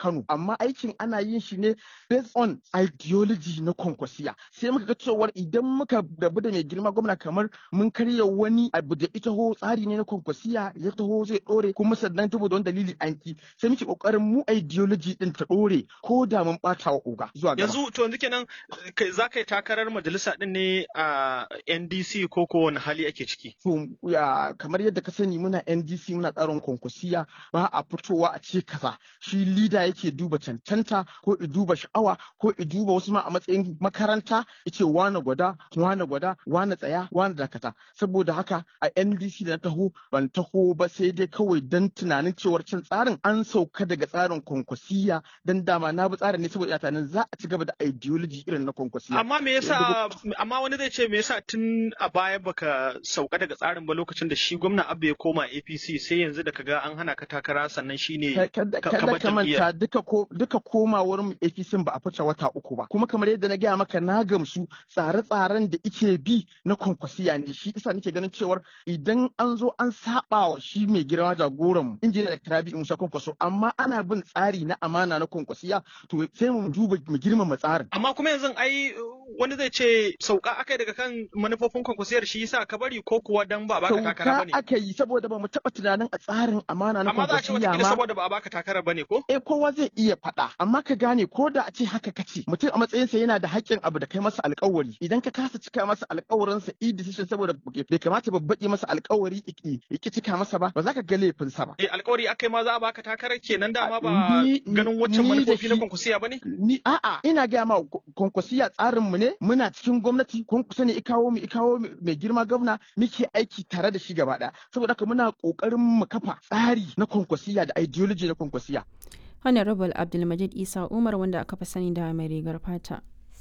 Kano amma aikin ana yin shi ne based on ideology na kwankwasiya sai muka ga cewar idan muka rabu da mai girma gwamna kamar mun karya wani abu da ita ho tsari ne na kwankwasiya ya taho zai dore kuma sannan saboda wani dalili an ki sai muke kokarin mu ideology din ta dore ko da mun bata wa oga zuwa gaba yanzu to yanzu kenan kai za ka yi takarar majalisa din ne a NDC ko ko wani hali ake ciki to ya kamar yadda ka sani muna NDC muna tsarin kwankwasiya ba a fitowa a ce kaza shi leader yake duba cancanta ko i duba sha'awa ko i duba wasu ma a matsayin makaranta yace wane gwada wane gwada wane tsaya wane dakata saboda haka a NDC da na taho ban taho ba sai dai kawai dan tunanin cewar cin tsarin an sauka daga tsarin kwankwasiya dan dama na bi tsarin ne saboda ina tunanin za a ci gaba da ideology irin na kwankwasiya amma me yasa amma wani zai ce me yasa tun a baya baka sauka daga tsarin ba lokacin da shi gwamna Abba ya koma APC sai yanzu da kaga an hana ka takara sannan shine kada ka kada bar ka jam'iyyar. manta duka ko duka komawar mu APC ba a fice wata uku ba kuma kamar yadda na gaya maka na gamsu tsare-tsaren da ike bi na kwankwasiya ne shi isa nake ganin cewar idan an zo an saba wa shi mai girma jagoran mu injiniya da Rabi Musa Kwankwaso amma ana bin tsari na amana na kwankwasiya to sai mu duba mu girmama tsarin amma kuma yanzu ai wani zai ce sauka akai daga kan manufofin kwankwasiyar shi yasa ka bari ko kuwa dan ba a baka takara sauka bane aka yi saboda ba mu taɓa tunanin a tsarin amana na amma za a ce kwankwasiya wata ma saboda ba a baka takara bane ko eh kowa zai iya faɗa amma ka gane ko da a ce haka kace mutum a matsayinsa yana da haƙƙin abu da kai masa alƙawari idan ka kasa cika masa alƙawarinsa i decision saboda bai kamata babbaƙi masa alƙawari iki iki cika masa ba ba za ka ga laifinsa ba eh alkawari akai ma za a baka takarar kenan dama ba Ni- ganin waccan ni da manufofi na shi- kwankwasiya bane ni a'a ina gaya ma kwankwasiya tsarin mu ne muna cikin gwamnati kwankwaso ne ikawo mu ikawo mu mai girma gwamna muke aiki tare da shi gaba ɗaya saboda haka muna ƙoƙarin mu kafa tsari na kwankwasiya da ideology na kwankwasiya Honorable Abdulmajid Isa Umar wanda aka fi sani da mai rigar fata.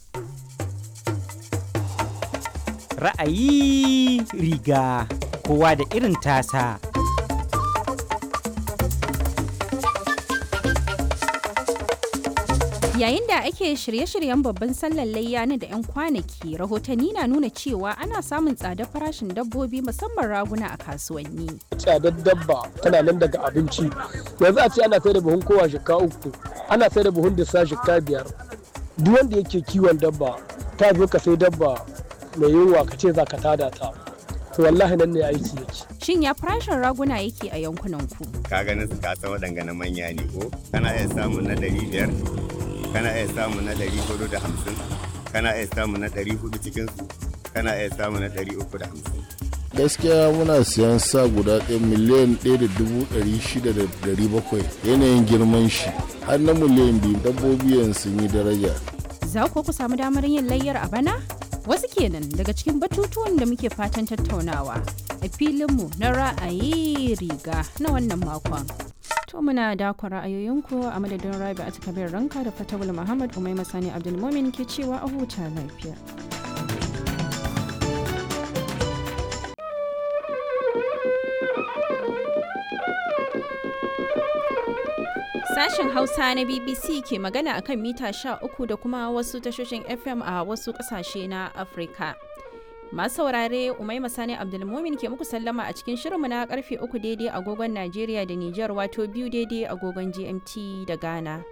Ra'ayi riga kowa da irin tasa. Yayin da ake shirye-shiryen babban sallar layya na da 'yan kwanaki, rahotanni na nuna cewa ana samun tsadar farashin dabbobi musamman raguna a kasuwanni. tsadar dabba tana nan daga abinci yanzu a ce ana sai da buhun kowa shika uku ana sai da buhun disa shika biyar duk wanda yake kiwon dabba ta zo ka sai dabba mai yunwa ka ce za ka tada ta to wallahi nan ne aiki yake Shin ya farashin raguna yake a yankunan ku? ka ganin su kasa waɗanga na manya ne ko kana iya samun na ɗari biyar kana iya samun na ɗari hudu da hamsin kana iya samun na ɗari hudu cikin su kana iya samun na ɗari uku da hamsin gaskiya muna siyan sa guda ɗaya miliyan ɗaya da dubu ɗari shida da ɗari bakwai yanayin girman shi har na miliyan biyu dabbobi yanzu sun yi daraja Za ku ku samu damar yin layyar a bana? Wasu kenan daga cikin batutuwan da muke fatan tattaunawa a filinmu na ra'ayi riga na wannan makon. To muna dakon ra'ayoyinku a madadin Rabi a kabir ranka da Fatawul Muhammad Umai Masani Abdulmumin ke cewa a huta lafiya. Sashen Hausa na BBC ke magana akan mita 13 da kuma wasu tashoshin FM a wasu kasashe na Afirka. Masu saurare Umaima Sani Abdulmumin ke muku sallama a cikin shirinmu na karfe 3 daidai agogon Najeriya da Nijar wato biyu daidai agogon GMT da Ghana.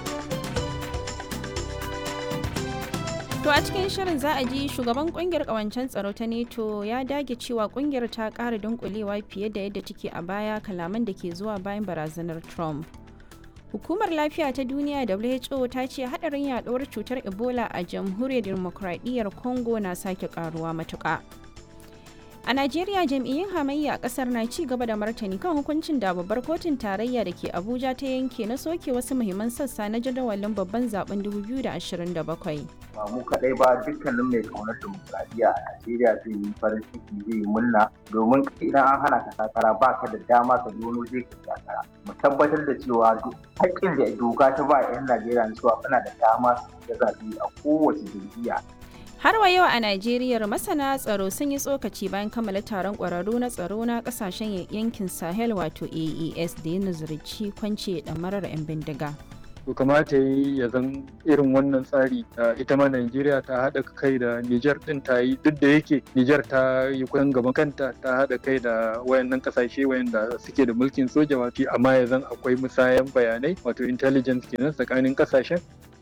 To a cikin shirin za a ji shugaban kungiyar kawancen tsaro ta NATO ya dage cewa kungiyar ta ƙara dunkulewa fiye da yadda take a baya kalaman da ke zuwa bayan barazanar Trump. Hukumar Lafiya ta Duniya WHO ta ce hadarin yaduwar cutar Ebola a jamhuriyar demokradiyyar Congo na sake karuwa matuƙa. A Najeriya jam'iyyun hamayya a kasar na ci gaba da martani kan hukuncin da babbar kotun tarayya da ke Abuja ta yanke na soke wasu muhimman sassa na jadawalin babban zaben 2027. ba mu kaɗai ba dukkanin mai kaunar dimokuraɗiyya a Najeriya zai yi farin ciki zai yi murna domin idan an hana ka takara ba ka da dama ka zo wani zai ka takara mu tabbatar da cewa duk haƙƙin da doka ta ba 'yan Najeriya na cewa suna da dama su shiga zaɓe a kowace jam'iyya Har wa yau a Najeriya masana tsaro sun yi tsokaci bayan kammala taron ƙwararru na tsaro na ƙasashen yankin Sahel wato AES da ya nazarci kwance ɗamarar 'yan bindiga. to kamata yi ya zan irin wannan tsari ita ma Najeriya ta haɗa kai da Nijar ɗin ta yi duk da yake Nijar ta yi kusan gaban kanta ta haɗa kai da wayannan ƙasashe wayanda suke da mulkin soja wato amma ya zan akwai musayan bayanai wato intelligence kenan tsakanin ƙasashen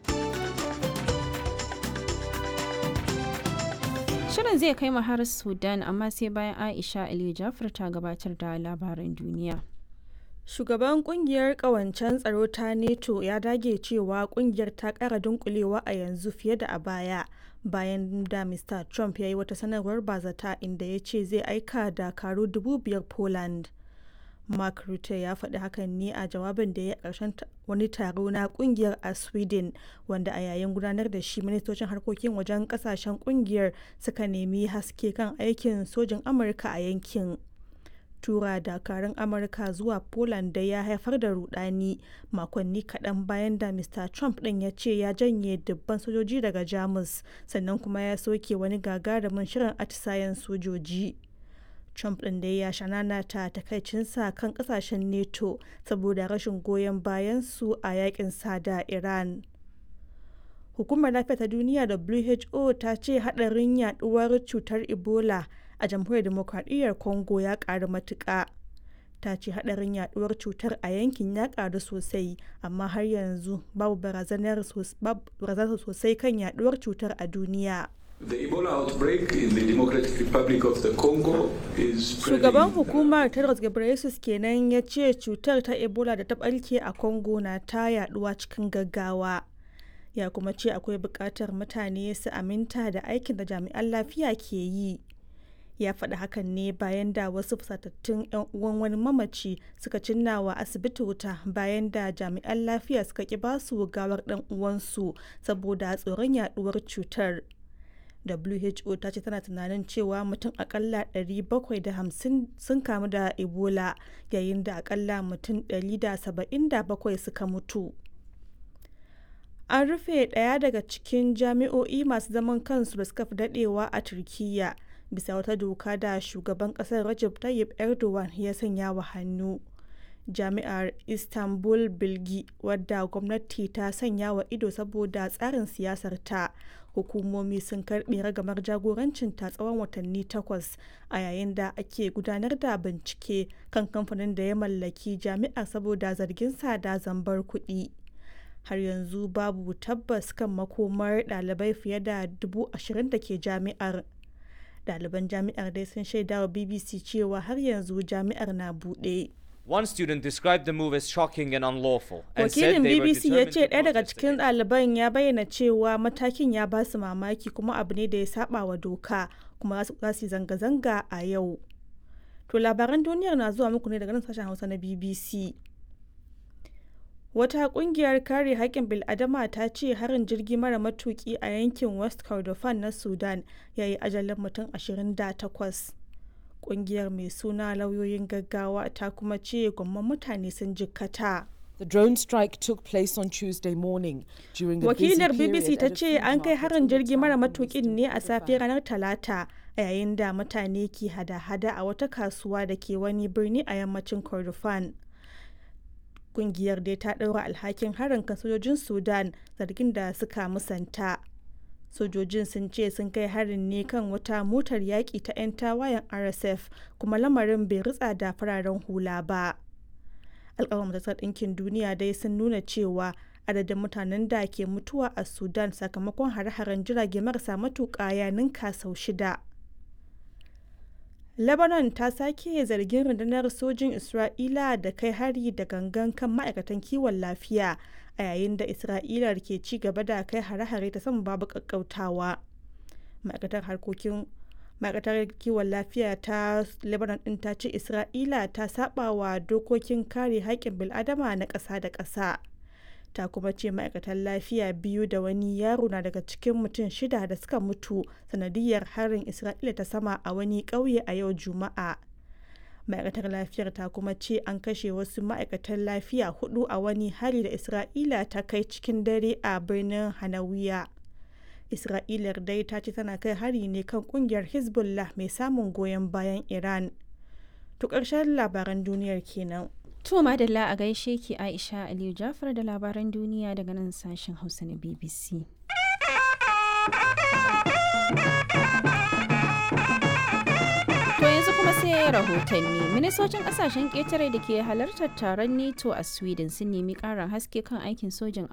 Shirin zai kai mu har Sudan amma sai bayan Aisha Aliyu Jafar ta gabatar da labaran duniya. Shugaban kungiyar kawancen tsaro ta NATO ya dage cewa kungiyar ta kara dunkulewa a yanzu fiye da a baya bayan da Mr. Trump ya yi wata sanarwar bazata inda ya ce zai aika dakaru dubu biyar Poland. Mark Rutte ya faɗi hakan ne a jawabin da ya ƙarshen wani taro na kungiyar a Sweden wanda a yayin gudanar da shi ministocin harkokin wajen ƙasashen kungiyar suka nemi haske kan aikin sojin Amurka a yankin. tura dakarun amurka zuwa poland da ya haifar da rudani makonni kaɗan bayan da mr trump ɗin ya ce ya janye dubban sojoji daga jamus sannan kuma ya soke wani gagarumin shirin atisayen sojoji trump ɗin da ya shanana ta takaicinsa kan ƙasashen neto saboda rashin goyon bayan su a yakin da iran hukumar lafiya ta duniya who ta ce haɗarin yaduwar cutar ebola a jamhuriyar demokradiyyar congo ya karu matuƙa ta ce hadarin yaduwar cutar a yankin ya karu sosai amma har yanzu babu barazanar sosai kan yaduwar cutar a duniya The Ebola outbreak in the Democratic Republic of the Congo is Shugaban hukumar Tedros Ghebreyesus kenan ya ce cutar ta Ebola da ta barke a Congo na ta yaduwa cikin gaggawa. Ya kuma ce akwai buƙatar mutane su aminta da aikin da jami'an lafiya ke yi. ya faɗi hakan ne bayan da wasu fusatattun 'yan uwan wani mamaci suka cinna wa asibiti wuta bayan da jami'an lafiya suka ki basu gawar ɗan uwansu saboda tsoron yaduwar cutar who ta ce tana tunanin cewa mutum akalla 750 sun kamu da ebola yayin da akalla mutum 177 suka mutu an rufe ɗaya daga cikin jami'o'i masu zaman kansu da suka fi daɗewa a turkiyya bisa wata doka da shugaban kasar Recep Tayyip Erdogan ya sanya wa hannu. Jami'ar Istanbul Bilgi wadda gwamnati ta sanya wa ido saboda tsarin siyasar ta hukumomi sun karbe ragamar jagorancin ta tsawon watanni takwas a yayin da ake gudanar da bincike kan kamfanin da ya mallaki jami'ar saboda zargin sa da zambar kuɗi. har yanzu babu tabbas kan makomar ɗalibai fiye da dubu ashirin da ke jami'ar ɗaliban jami'ar dai sun shaida wa bbc cewa har yanzu jami'ar na buɗe One student described the move as shocking and unlawful and said wakilin they were bbc ya determined ce to ɗaya daga protest cikin ɗaliban ya bayyana cewa matakin ya ba su mamaki kuma abu ne da ya saba wa doka kuma za su yi zanga-zanga a yau to labaran duniyar na zuwa muku ne daga nan sashen hausa na bbc Wata kungiyar kare haƙƙin bil'adama ta ce harin jirgi mara matuƙi a yankin West Kordofan na Sudan ya yi ajalin mutum 28. Kungiyar mai suna lauyoyin gaggawa ta kuma ce gwamman mutane sun jikkata. The drone strike took place on Tuesday morning during a busy Wakilar period BBC ta at a ce food an kai market harin in the jirgi mara town of matuƙin ne a safiyar ranar Talata a yayin da mutane ke hada-hada a wata kasuwa da ke wani birni a yammacin Kordofan. kungiyar dai ta ɗaura alhakin harin kan sojojin sudan zargin da suka musanta sojojin sun ce sun kai harin ne kan wata motar yaƙi ta 'yan tawayen rsf kuma lamarin bai ritsa da fararen hula ba alƙawar majalisar ɗinkin duniya dai sun nuna cewa adadin mutanen da ke mutuwa a sudan sakamakon hare-haren jirage marasa matuƙa ya ninka sau shida Lebanon ta sake zargin rundunar sojin Isra'ila da kai hari da gangan kan ma'aikatan kiwon lafiya a yayin da Isra'ila ke ci gaba da kai hare-hare ta sama babu kakkautawa. Ma'aikatar harkokin ma'aikatar kiwon lafiya ta Lebanon din ta ce Isra'ila ta saba wa dokokin kare haƙƙin bil'adama na ƙasa da ƙasa. ta kuma ce ma'aikatan lafiya biyu da wani yaro na daga cikin mutum shida da suka mutu sanadiyar harin isra'ila ta sama a wani ƙauye a yau juma'a ma'aikatar lafiyar ta kuma ce an kashe wasu ma'aikatan lafiya hudu a wani hari da isra'ila ta kai cikin dare a birnin hanawiya isra'ilar dai ta ce tana kai hari ne kan kungiyar hezbollah mai samun goyon bayan iran to ƙarshen labaran duniyar kenan To madalla a gaishe ki Aisha Aliyu Jafar da labaran duniya daga nan sashen Hausa na BBC. To yanzu kuma sai rahotanni. Ministocin kasashen ƙetare da ke halartar taron NATO a Sweden sun nemi ƙarin haske kan aikin sojin